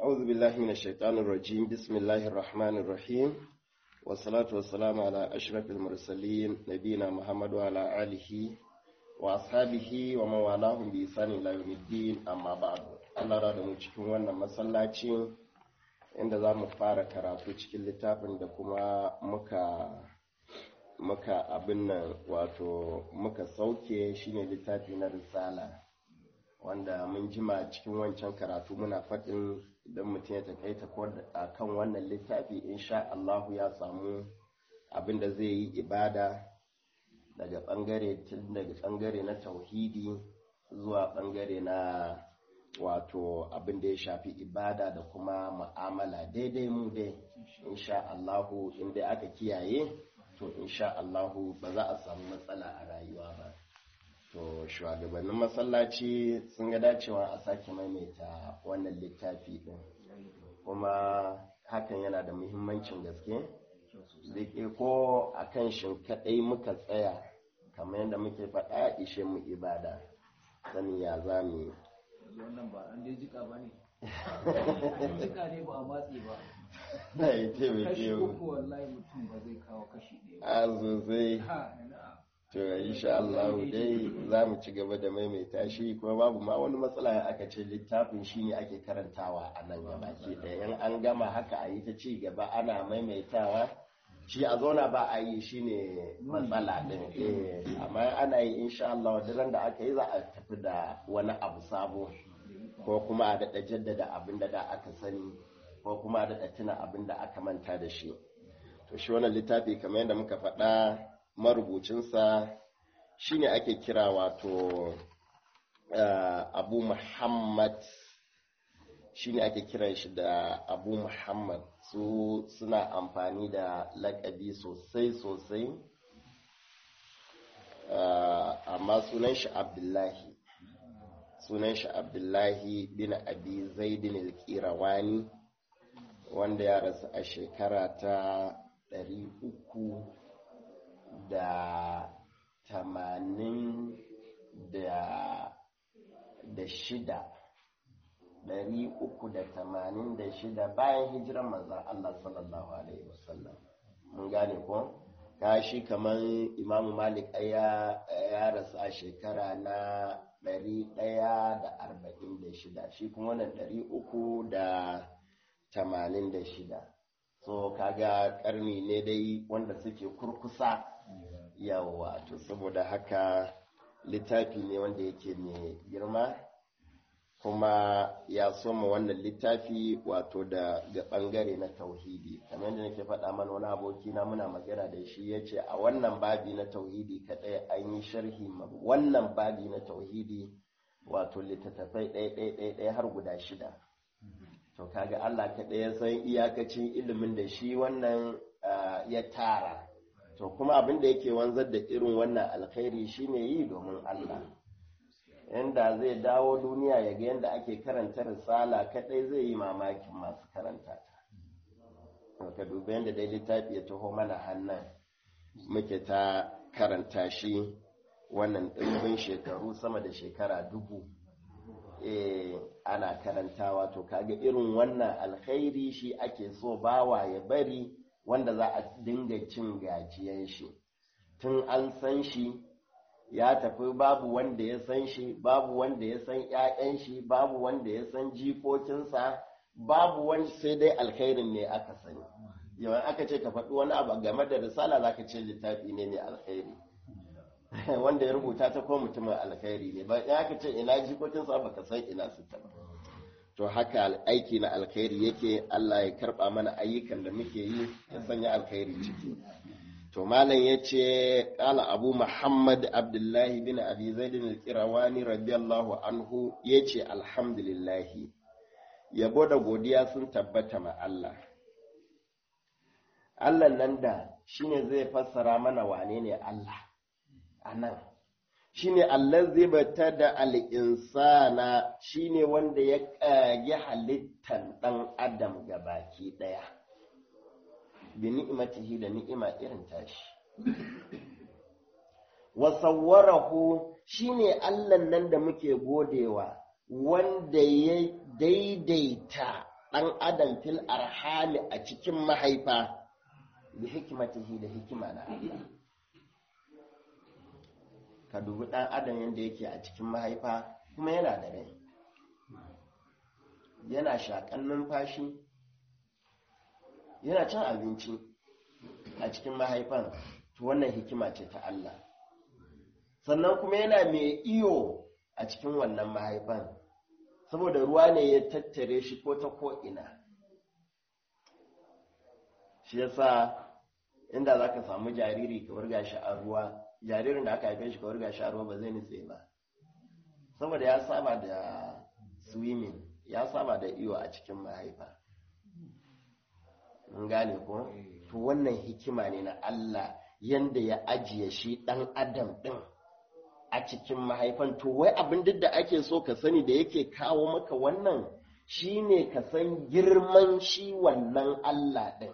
أعوذ بالله من الشيطان الرجيم بسم الله الرحمن الرحيم والصلاة والسلام على أشرف المرسلين نبينا محمد وعلى آله وأصحابه ومن والاهم بإحسان إلى يوم الدين أما بعد Allah da mu cikin wannan masallaci inda za mu fara karatu cikin littafin da kuma muka muka abin nan wato muka sauke shine littafi na risala wanda mun jima cikin wancan karatu muna faɗin idan mutum ya takaita a kan wannan littafi insha Allahu ya samu abin da zai yi ibada daga ɓangare tun daga ɓangare na tauhidi zuwa ɓangare na wato abin da ya shafi ibada da kuma ma'amala daidai mu dai insha Allahu inda aka kiyaye to insha Allahu ba za a samu matsala a rayuwa ba to shugabannin masallaci sun ga dacewa a sake maimaita wannan littafi din kuma hakan yana da muhimmancin gaske zai ko a kan shin kaɗai muka tsaya kamar yadda muke faɗa ishe mu ibada sani ya za mu yi wannan ba an dai jika ba ne jika ne ba a matsi ba na yi taimake kashi mu uku wallahi mutum ba zai kawo kashi ɗaya a sosai ha ina to insha Allah dai za mu ci gaba da maimaita shi kuma babu ma wani matsala aka ce littafin shi ne ake karantawa a nan gaba ke ɗaya in an gama haka a yi ta ci gaba ana maimaitawa shi a zauna ba a yi shi ne matsala ɗin eh amma ana yi insha Allah duk da aka yi za a tafi da wani abu sabo ko kuma a daɗa jaddada abin da da aka sani ko kuma a daɗa tuna abin da aka manta da shi to shi wannan littafi kamar yadda muka faɗa marubucinsa shine ake kira wato uh, abu muhammad shine ake kiran shi da abu muhammad su suna amfani da lakabi sosai sosai uh, amma sunan shi abdullahi sunan shi abdullahi bin abi zaidin al-qirawani wanda ya rasu a shekara ta ɗari uku da tamanin da da shida ɗari uku da tamanin da shida bayan hijiran manzan Allah sallallahu alaihi wasallam mun gane ko ka shi kamar imamu malik ya ya rasu a shekara na ɗari ɗaya da arba'in da shida shi kuma wannan ɗari uku da tamanin da shida so kaga karni ne dai wanda suke kurkusa yawa to saboda haka littafi ne wanda yake mai girma kuma ya soma wannan littafi wato da ga bangare na tauhidi kamar yadda nake faɗa mana wani aboki na muna magana da shi ya ce a wannan babi na tauhidi kaɗai an yi sharhi ma wannan babi na tauhidi wato littattafai ɗaya ɗaya ɗaya har guda shida to kaga Allah kaɗai ya san iyakacin ilimin da shi wannan ya tara to kuma abin da yake wanzar da irin wannan alkhairi shine yi domin Allah inda zai dawo duniya ya ga yadda ake karanta risala kaɗai zai yi mamakin masu karanta ta ka dubi yadda dai littafi ya taho mana hannun muke ta karanta shi wannan ɗimbin shekaru sama da shekara dubu eh ana karantawa to kaga irin wannan alkhairi shi ake so bawa ya bari wanda za a dinga cin gajiyan shi tun an san shi ya tafi babu wanda ya san shi babu wanda ya san ƴaƴan shi babu wanda ya san jikokinsa babu wani sai dai alkhairin ne aka sani yawan aka ce ka faɗi wani abu game da risala zaka ce littafi ne mai alkhairi wanda ya rubuta ta ko mutumin alkhairi ne ba ya ka ce ina jikokinsa ba ka san ina su ta ba to haka aiki na alkhairi yake Allah ya karba mana ayyukan da muke yi ya sanya alkhairi ciki to malam yace qala abu muhammad abdullahi bin abi zaid al-qirawani radiyallahu anhu yace alhamdulillah yabo da godiya sun tabbata ma Allah Allah nan da shine zai fassara mana wane ne Allah a nan shi ne allazi bata da al'insana shi ne wanda ya ƙage halittar ɗan adam ga baki ɗaya bi ni'imatihi da ni'ima irin tashi wasawwarahu shi ne allan nan da muke godewa wanda ya daidaita ɗan adam fil arhami a cikin mahaifa da hikimatihi da hikima na Allah ka dubi ɗan adam yadda yake a cikin mahaifa kuma yana da rai yana shaƙan numfashi yana cin abinci a cikin mahaifan to wannan hikima ce ta Allah sannan kuma yana mai iyo a cikin wannan mahaifan saboda ruwa ne ya tattare shi ko ta ko'ina shi yasa inda za ka samu jariri ka wurga shi a ruwa jaririn da aka haife shi ka wurga shi a ruwa ba zai nutse ba saboda ya saba da swimming ya saba da iyo a cikin mahaifa mun gane ko to wannan hikima ne na Allah yanda ya ajiye shi dan adam din a cikin mahaifan to wai abin duk da ake so ka sani da yake kawo maka wannan shine ka san girman shi wannan Allah din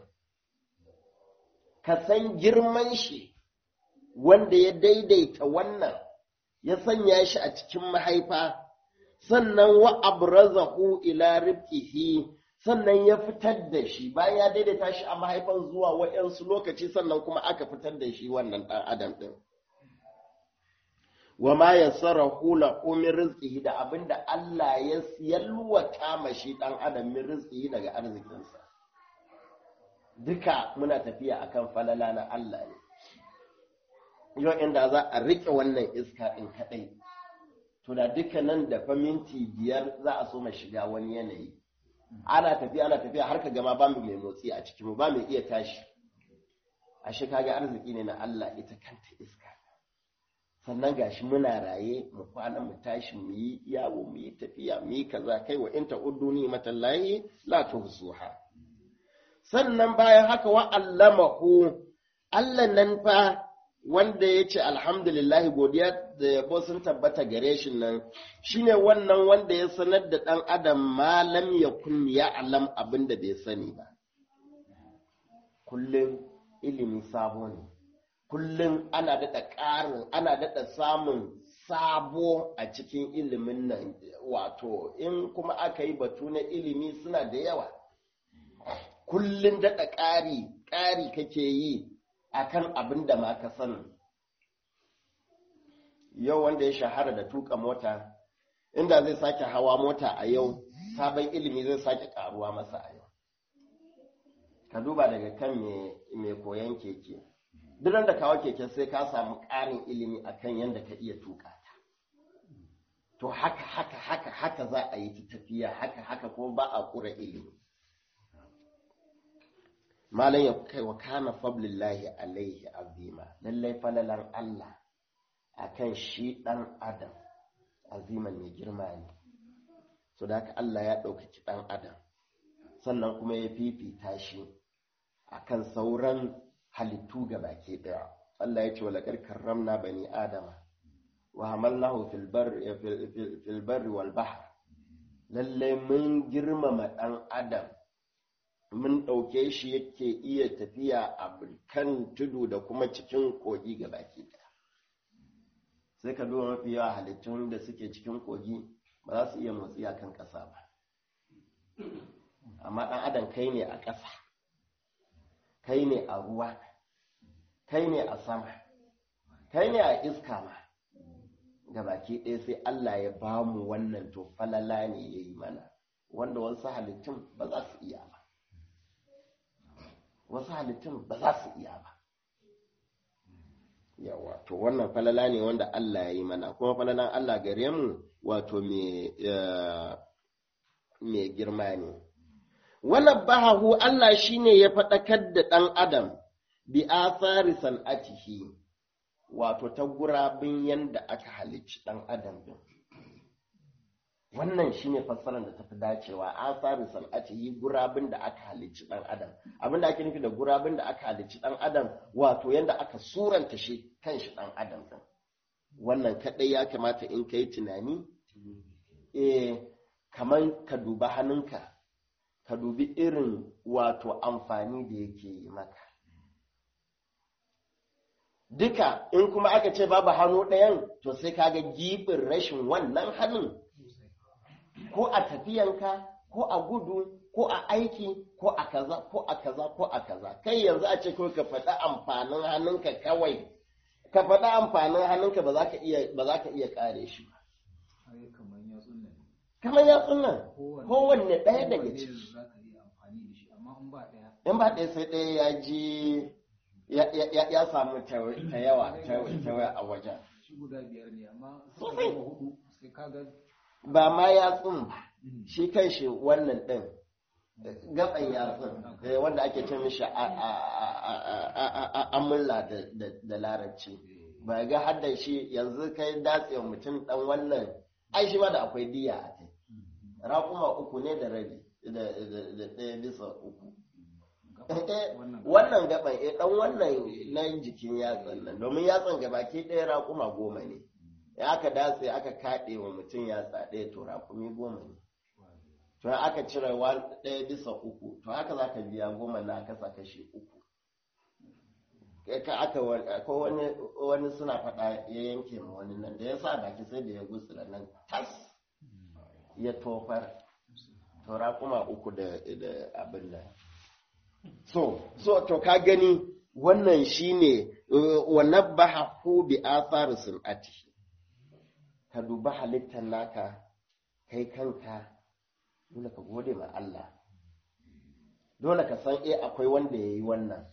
ka san girman shi wanda ya daidaita wannan ya sanya shi a cikin mahaifa sannan wa abrazahu ila ribqihi sannan ya fitar da shi bayan ya daidaita shi a mahaifan zuwa wa'yansu lokaci sannan kuma aka fitar da shi wannan ɗan adam ɗin wa ma yassarahu lahu min rizqihi da abinda Allah ya yalwata ma shi ɗan adam min rizqihi daga arzikinsa duka muna tafiya akan falala na Allah ne yau inda za a riƙe wannan iska ɗin kaɗai to da duka nan da fa minti biyar za a so ma shiga wani yanayi ana tafiya ana tafiya har ka gama ba mu mai motsi a cikin mu ba mu iya tashi ashe kaga arziki ne na Allah ita kanta iska sannan gashi muna raye mu kwana mu tashi mu yi yawo mu yi tafiya mu yi kaza kai wa in ta'uddu ni matallahi la tuhsuha sannan bayan haka wa allamahu Allah nan fa wanda ya ce alhamdulillahi godiya da yabo sun tabbata gare shi nan shine wannan wanda ya sanar da ɗan adam malam ya kun ya alam abin da bai sani ba kullum ilimi sabo ne kullum ana daɗa ƙarin ana daɗa samun sabo a cikin ilimin nan wato in kuma aka yi batu na ilimi suna da yawa kullum daɗa ƙari ƙari kake yi akan abin da ma ka sani yau wanda ya shahara da tuka mota inda zai sake hawa mota a yau sabon ilimi zai sake karuwa masa a yau ka duba daga kan mai koyon keke duk da kawo keke sai ka samu ƙarin ilimi akan yadda ka iya tuka ta to haka haka haka haka za a yi ta tafiya haka haka kuma ba a ƙura ilimi malam ya kai wa kana fablillahi alaihi azima lallai falalan Allah akan shi dan adam aziman mai girma ne so da haka Allah ya ɗaukaki dan adam sannan kuma ya fifita shi akan sauran halittu ga baki ɗaya Allah ya ce wala karramna bani adama wa hamalnahu fil barri fil barri wal bahr lallai mun girmama dan adam mun ɗauke shi yake iya tafiya a kan tudu da kuma cikin kogi ga baki ɗaya sai ka duba mafi yawa halittun da suke cikin kogi ba za su iya motsi a kan ƙasa ba amma ɗan adam kai ne a ƙasa kai ne a ruwa kai ne a sama kai ne a iska ma ga baki ɗaya sai Allah ya ba mu wannan to falala ne ya yi mana wanda wasu halittun ba za su iya ba wasu halittun ba za su iya ba yawa to wannan falala ne wanda Allah ya yi mana kuma falalan Allah gare mu wato mai girma ne wannan bahahu Allah shine ya faɗakar da ɗan adam bi athari san'atihi wato ta gurabin yanda aka halicci ɗan adam din wannan shine fassarar da tafi dacewa asarin san'atihi gurabin da aka halicci dan adam abin da ake nufi da gurabin da aka halicci dan adam wato yanda aka suranta shi kan shi dan adam din wannan kadai ya kamata in kai tunani eh kaman ka duba hannunka ka dubi irin wato amfani da yake yi maka duka in kuma aka ce babu hannu ɗayan to sai kaga gibin rashin wannan hannun ko a tafiyanka ko a gudu ko a aiki ko a kaza ko a kaza ko a kaza kai yanzu a ce kawai ka faɗi amfanin hannunka kawai ka faɗi amfanin hannunka ba za ka iya ba za ka iya kare shi ba ai kamar ya tsunna ne kamar ya tsunan kowanne ɗaya daga kowanne ciki za ka iya amfani da shi amma in ba ɗaya in ba ɗaya sai ɗaya ya ji ya, ya, ya, ya samu ta ta yawa ta ta yawa a wajen shi guda biyar ne amma Sosai. suka zama hudu sai ka ga ba ma yatsun ba shi kan shi wannan ɗin gaban yatsun eh, wanda ake ce mishi a- a- a- a- a- a- amulla da, da, da larabci ba ga hadda shi yanzu kai datse wa mutum ɗan wannan ai shi ma da akwai diya a kai raƙuma uku ne da rabi da da- da ɗaya bisa uku Eh, wannan gaban eh dan wannan na jikin yatsan nan domin yatsan gabaki ɗaya raƙuma goma ne ya aka datse aka kaɗe wa mutum yatsa ɗaya to raƙumi goma ne to in aka cire wa- ɗaya bisa uku to haka za ka biya goma na aka sa kashi uku Kai ka aka wa- ko wani wani suna faɗa ya yanke ma wani nan da ya sa baki sai da ya gutsura nan tas ya tofar to raƙuma uku da da abin nan so so to ka gani wannan shine uh, wa nabbahu bi athari sun'ati ka duba halittar naka kai kanka dole ka gode ma Allah dole ka san eh akwai wanda yayi wannan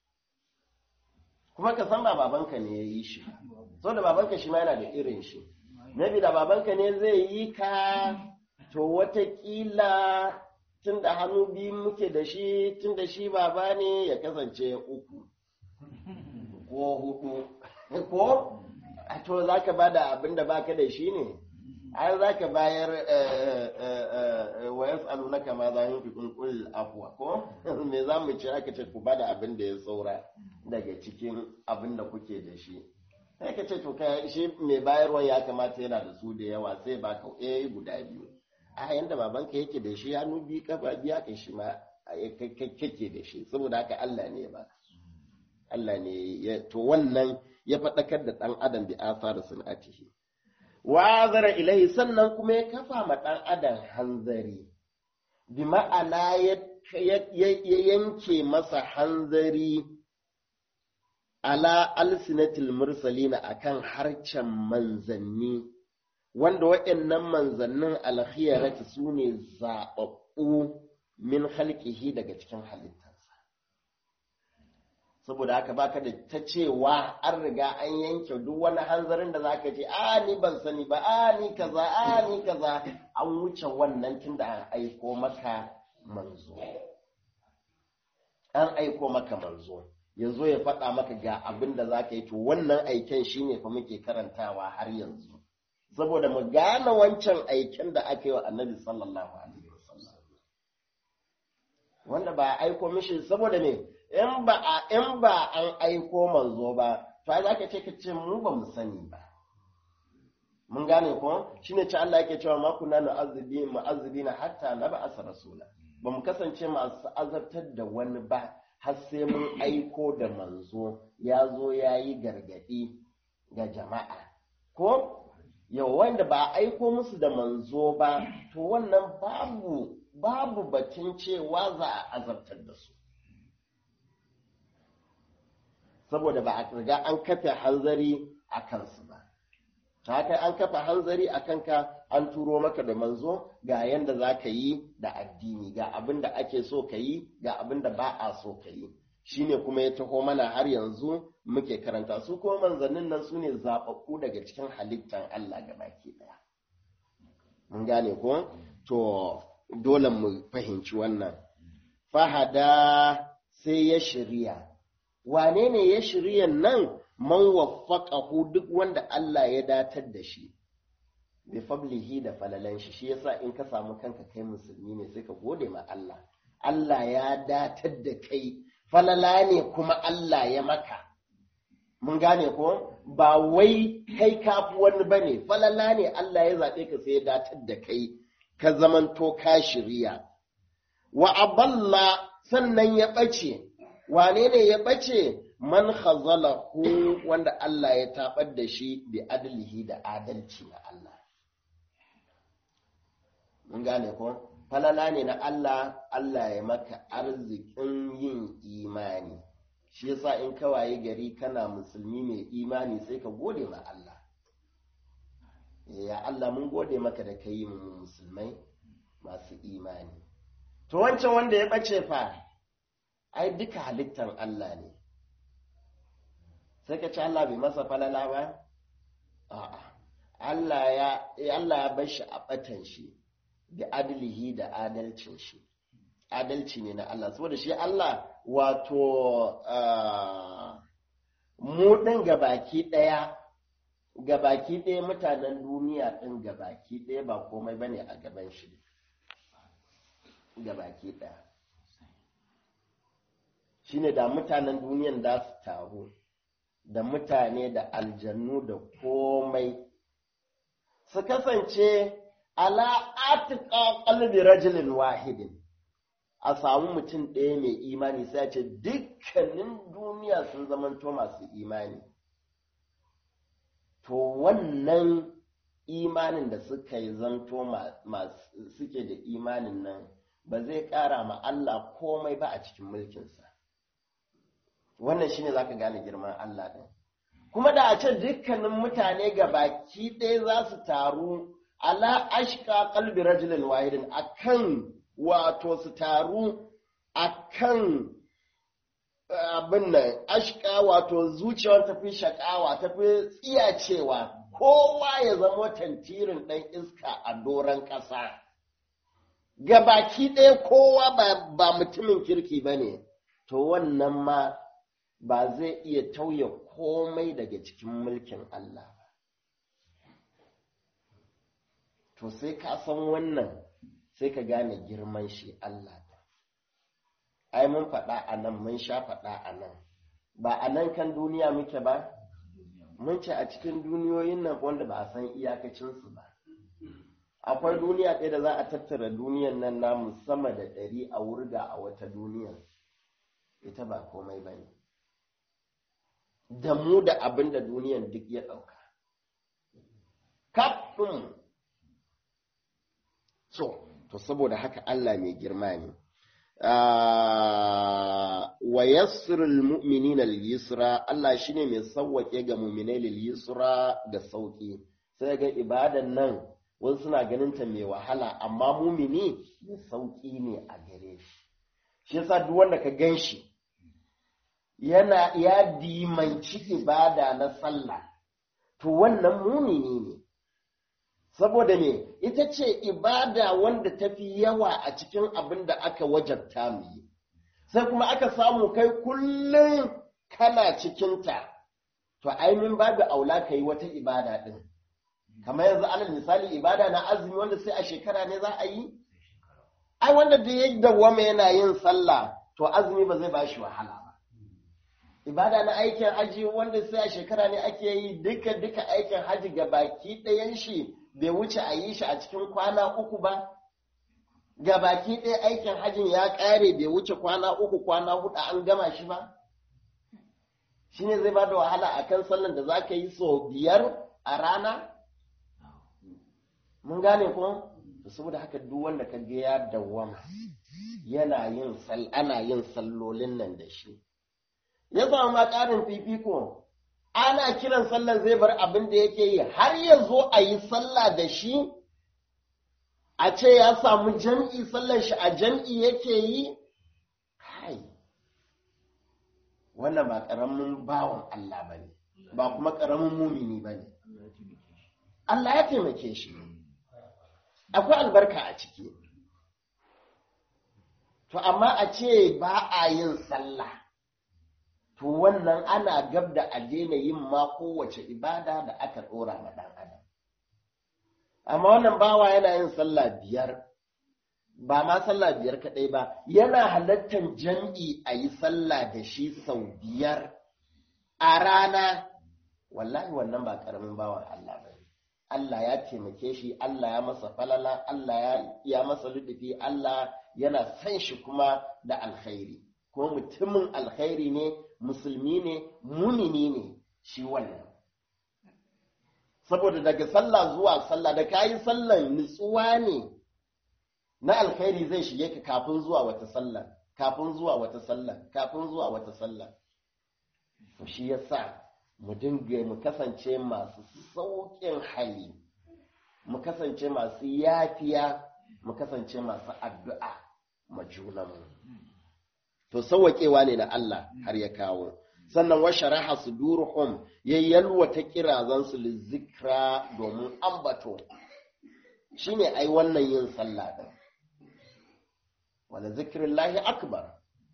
kuma ka san ba babanka ne yayi shi so da babanka shi ma yana da irin shi maybe da babanka ne zai yi ka to watakila tun da hannu biyu muke da shi tun da shi baba ne ya kasance uku ko hudu ko a to za ka ba da abin da baka da shi ne ai za ka bayar wa yasalu na kama za yin fi kunkul afuwa ko me za mu ci aka ce ku ba da abin da ya saura daga cikin abin da kuke da shi sai ka ce to kai shi mai bayarwa ya kamata yana da su da yawa sai ba ka eh guda biyu a yanda babanka yake da shi hannu biyu kafa biya ka shi ma kake da shi saboda haka Allah ne ba Allah ne ya to wannan ya faɗakar da ɗan adam bi asar sun'atihi wa zara ilahi sannan kuma ya kafa ma ɗan adam hanzari bi ma'ana ya yanke masa hanzari ala alsinatil mursalina akan harcen manzanni wanda waɗannan manzannin alkhiyarati su ne zaɓaɓɓu min halƙihi daga cikin halittarsa saboda haka baka da ta cewa an riga an yanke duk wani hanzarin da zaka ce a ni ban sani ba a ni kaza a ni kaza an wuce wannan tunda an aiko maka manzo an aiko maka manzo yanzu ya faɗa maka ga abin da za ka yi to wannan aiken shine fa muke karantawa har yanzu saboda mu gane wancan aiken da aka yi wa annabi sallallahu alaihi wasallam wanda ba a aiko mishi saboda me in ba a in ba an aiko manzo ba to ai zaka ce ka ce mu ba mu sani ba mun gane ko shine ce Allah yake cewa ma kunna nu'azzibi mu'azzibina hatta nab'asa rasula ba mu kasance masu azabtar da wani ba har sai mun aiko da manzo ya zo ya yi gargaɗi ga jama'a ko yau wanda ba aiko musu da manzo ba to wannan babu babu batun cewa za a azabtar da su saboda ba a riga an kafa hanzari a kansu ba ta haka an kafa hanzari a kanka an turo maka da manzo ga yanda za ka yi da addini ga abin da ake so ka yi ga abin da ba a so ka yi shine kuma ya taho mana har yanzu muke karanta su kuma manzannin nan su ne zaɓaɓɓu daga cikin halittan Allah ga baki ɗaya mun gane ko to dole mu fahimci wannan fahada sai ya shirya wane ne ya shirya nan man waffaqahu duk wanda Allah ya datar da shi bi fablihi da falalan shi shi yasa in ka samu kanka kai musulmi ne sai ka gode ma Allah Allah ya datar da kai falala ne kuma Allah ya maka mun gane ko ba wai kai kafi wani bane falala ne Allah ya zaɓe ka sai ya datar da kai ka zamanto ka shirya wa aballa sannan ya ɓace wane ne ya ɓace man khazalahu wanda Allah ya taɓar da shi bi adlihi da adalci na Allah mun gane ko falala ne na Allah Allah ya maka arzikin yin imani shi yasa in kawaye gari kana musulmi mai imani sai ka gode ma Allah ya Allah mun gode maka da ka yi mu musulmai masu imani to wancan wanda ya ɓace fa ai duka halittar Allah ne sai ka ci Allah bai masa falala ba a'a Allah ya Allah ya bar shi a ɓatan shi da adlihi da adalcin shi adalci ne na Allah saboda shi Allah wato mu ɗin gabaki ɗaya gabaki ɗaya mutanen duniya ɗin gabaki ɗaya ba komai ba ne a gaban shi gabaki ɗaya shi ne da mutanen duniyan da su taru da mutane da aljannu da komai su kasance ala atika qalbi rajulin wahidin a samu mutum ɗaya mai imani sai ce dukkanin duniya sun zamanto masu imani to wannan imanin da suka yi zanto suke da imanin nan ba zai ƙara ma Allah komai ba a cikin mulkinsa wannan shine zaka gane girman Allah ɗin kuma da a ce dukkanin mutane ga baki ɗaya za su taru ala ashka qalbi rajulin wahidin akan wato su taru akan abin nan ashka wato zuciyar tafi shakawa tafi tsiyacewa kowa ya zama tantirin ɗan iska a doron ƙasa gabaki ɗaya kowa ba mutumin kirki ba ne to wannan ma ba zai iya tauye komai daga cikin mulkin Allah ba to sai ka san wannan sai ka gane girman shi Allah ai mun faɗa a nan mun sha faɗa a nan ba a nan kan duniya muke ba mun ce a cikin duniyoyin nan wanda ba a san iyakacinsu ba akwai duniya ɗaya da za a tattara duniyan nan namu sama da ɗari a wurga a wata duniya ita ba komai ba ne da mu da abin da duniyan duk ya ɗauka kafin so to saboda haka Allah mai girma ne wa yassirul mu'minina lil yusra Allah shine mai sauwake ga mu'minai lil yusra da sauki sai ga ibadan nan wasu suna ganin ta mai wahala amma mumini mai sauki ne a gare shi shi yasa duk wanda ka gan shi yana ya dimanci ibada na sallah to wannan mumini ne saboda me ita ce ibada wanda ta fi yawa a cikin abin da aka wajabta mu yi sai kuma aka samu kai kullum kana cikinta to ainihin babu aula ka yi wata ibada ɗin kamar yanzu alal misali ibada na azumi wanda sai a shekara ne za a yi ai wanda da ya dawwama yana yin sallah to azumi ba zai ba shi wahala ba ibada na aikin haji wanda sai a shekara ne ake yi duka duka aikin haji ga baki ɗayan shi bai wuce a yi shi a cikin kwana uku ba ga baki ɗaya aikin hajin ya ƙare bai wuce kwana uku kwana hudu an gama shi ba shi ne zai ba da wahala a kan sallan da za ka yi sau biyar a rana mun gane kuma saboda haka duk wanda ka ga ya dawwama yana yin ana yin sallolin nan da shi ya samu ma ƙarin fifiko ana kiran sallan zai bar abin da yake yi har ya zo a yi sallah da shi a ce ya samu jam'i sallan shi a jam'i yake yi kai wannan ba ƙaramin bawan Allah ba ne ba kuma ƙaramin mumini ba ne Allah ya taimake shi akwai albarka a ciki to amma a ce ba a yin sallah to wannan ana gab da a daina yin ma kowace ibada da aka ɗora ma ɗan adam amma wannan bawa yana yin sallah biyar ba ma sallah biyar kaɗai ba yana halattar jam'i a yi sallah da shi sau biyar a rana wallahi wannan ba ƙaramin bawan Allah ba Allah ya taimake shi Allah ya masa falala Allah ya masa ludufi Allah yana san shi kuma da alkhairi ko mutumin alkhairi ne musulmi ne munini ne shi wannan saboda daga sallah zuwa sallah da kayi sallan nutsuwa ne na alkhairi zai shige ka kafin zuwa wata sallah kafin zuwa wata sallah kafin zuwa wata sallah to shi yasa mu dinga mu kasance masu sauƙin hali mu kasance masu yafiya mu kasance masu addu'a ma junanmu to sauwaƙewa ne na Allah har ya kawo sannan wa sharaha suduruhum ya yalwata kirazansu lizikra domin ambato shine ai wannan yin sallah din wala zikrillahi akbar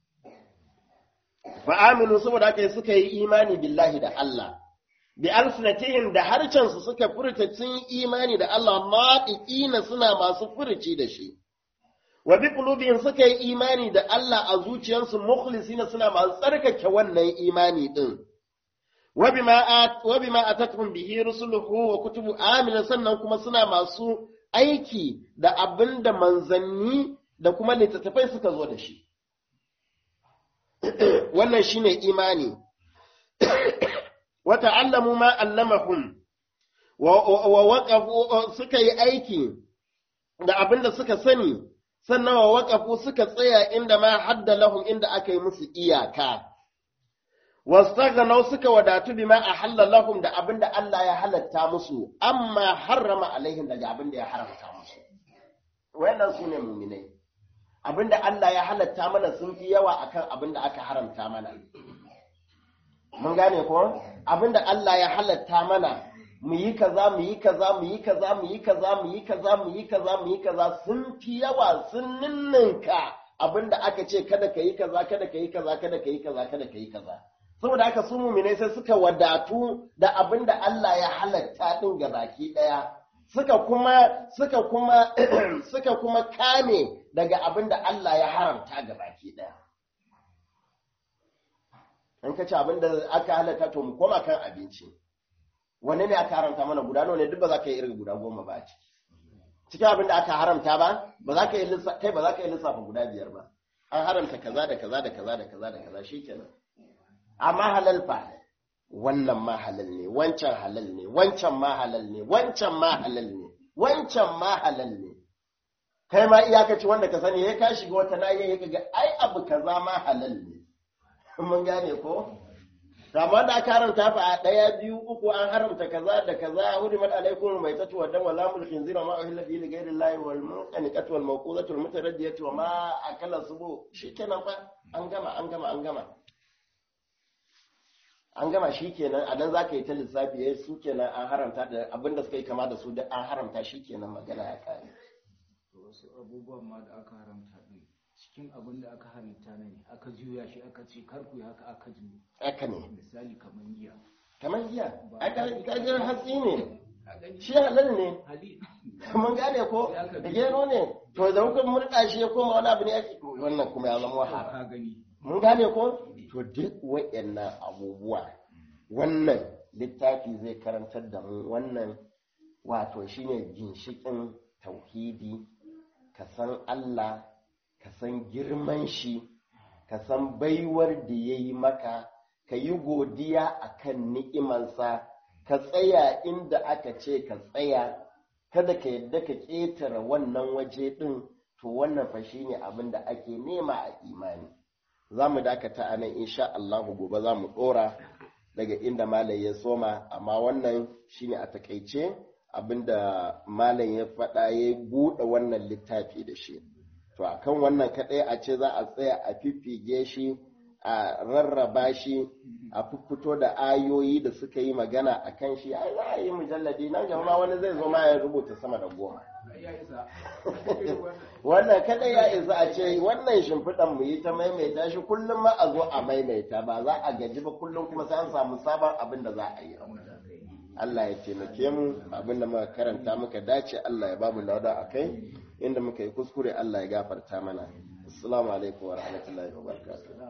fa aminu saboda haka suka yi imani billahi da Allah bi alsinatihim da harcensu suka furta sun imani da Allah maɗiƙina suna masu furci da shi wa bi qulubihim suka yi imani da Allah a zuciyarsu mukhlisina suna masu tsarkake wannan imani din wa bima at wa bima atatuhum bihi rusuluhu wa kutubu amina sannan kuma suna masu aiki da abinda manzanni da kuma littattafai suka zo da shi wannan shine imani wa ta'allamu ma allamahum wa waqafu suka yi aiki da abinda suka sani sannan wa waƙafu suka tsaya inda ma hadda lahum inda aka yi musu iyaka wastaghnau suka wadatu bima ahalla lahum da abinda Allah ya halatta musu amma harrama alaihim daga abinda ya haramta musu wayannan sune mu'minai abinda Allah ya halatta mana sun fi yawa akan abinda aka haramta mana mun gane ko abinda Allah ya halatta mana mu yi kaza mu yi kaza mu yi kaza mu yi kaza mu yi kaza mu yi kaza mu yi kaza sun fi yawa sun ninninka abinda aka ce kada ka yi kaza kada ka yi kaza kada ka yi kaza kada ka yi kaza saboda haka su mumine sai suka wadatu da abinda Allah ya halatta din ga baki daya suka kuma suka kuma suka kuma kame daga abinda Allah ya haramta ga baki daya in ka ci abinda aka halatta to mu koma kan abinci wanne ne aka haramta mana guda nawa ne duk ba za ka yi irin guda goma ba a ciki cikin abin da aka haramta ba ba za ka yi lissafa kai ba za ka yi lissafa guda biyar ba an haramta kaza da kaza da kaza da kaza da kaza shikenan amma halal fa wannan ma halal ne wancan halal ne wancan ma halal ne wancan ma halal ne wancan ma halal ne kai ma iyakaci wanda ka sani ya ka shiga wata nayi ya ga ai abu kaza ma halal ne mun gane ko amma da aka haramta fa a ɗaya biyu uku an haramta kaza da kaza hurimat alaikum mai tatu wa dama lamul khinzira ma uhilla bihi li ghayri llahi wal munqaniqatu wal mawqudatu wal mutaraddiyatu wa ma akala subu shikenan fa an gama an gama an gama an gama shikenan a nan zaka yi ta lissafi yayi su kenan an haramta da abinda suka yi kama da su da an haramta shikenan magana ya kare wasu abubuwan ma da aka haramta din cikin abin da aka halitta ne aka juya shi aka ce kar ku yi haka aka juya haka ne misali kamar giya kamar giya a kajin hatsi ne shi halal ne hali mun gane ko da gero ne to da hukun murɗa shi ya koma wani abu ne ake wannan kuma ya zama wahala ka gani mun gane ko to duk wayannan abubuwa wannan littafi zai karantar da mu wannan wato shine ginshikin tauhidi ka san Allah ka san girman shi ka san baiwar da ya yi maka ka yi godiya a kan ni'imansa ka tsaya inda aka ce ka tsaya kada ka yadda ka ƙetare wannan waje ɗin to wannan fa shi ne abin da ake nema a imani za mu dakata a nan insha Allahu gobe za mu ɗora daga inda malam ya soma amma wannan shi ne a takaice abin da malam ya faɗa ya buɗe wannan littafi da shi to a kan wannan kaɗai a ce za a tsaya a fiffige shi a rarraba shi a fito da ayoyi da suka yi magana a kan shi ai za a yi mujalladi nan gaba wani zai zo ma ya rubuta sama da goma ya isa wannan kaɗai ya isa a ce wannan shimfiɗan mu yi ta maimaita shi kullum ma a zo a maimaita ba za a gaji ba kullum kuma sai an samu sabon abin da za a yi Allah ya taimake mu abin da muka karanta muka dace Allah ya bamu lauda a kai inda muka yi kuskure Allah ya gafarta mana assalamu alaikum wa rahmatullahi wa barakatuh